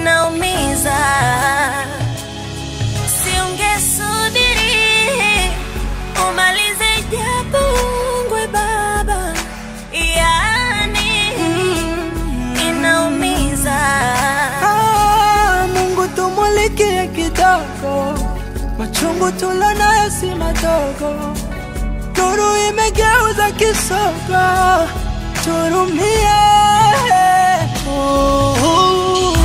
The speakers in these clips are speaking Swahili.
inaumiza. Siungesubiri umalize japo ungwe baba, yani inaumiza. Ah, Mungu tumulikie kidogo, machungu tulonayo si madogo, nuru imegeuza kisogo, turumie. Oh, oh,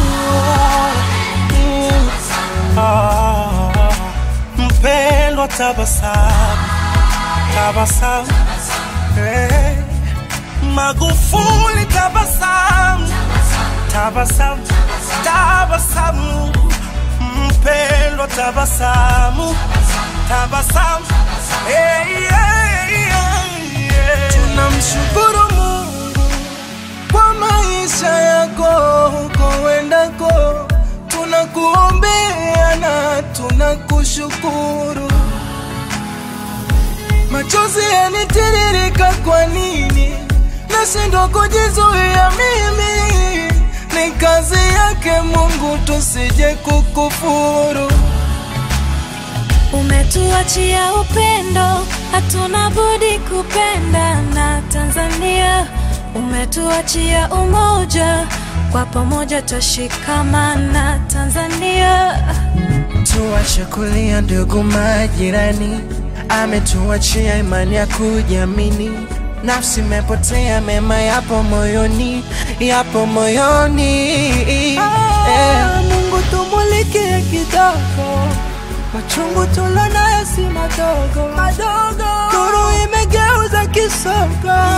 oh. Ah, Mpendwa, tabasamu, tabasamu, hey. Magufuli, tabasamu tabasamu, tabasamu, mpendwa, tabasamu, tabasamu. Hey, hey, hey, hey. Tunamshukuru Mungu kwa maisha yako huko wendako, tunakuombea na tunakushukuru. Machozi yanitiririka, kwa nini nashindwa kujizuia? Mimi ni kazi yake Mungu, tusije kukufuru. Umetuachia upendo, hatuna budi kupenda na Tanzania. Umetuachia umoja, kwa pamoja twashikamana Tanzania. Tuache kulia ndugu majirani, ametuachia imani ya kujiamini. Nafsi imepotea, mema yapo moyoni, yapo moyoni. Eh. Mungu tumulikie kidogo, machungu tulonayo si madogo, madogo. Nuru imegeuza kisogo,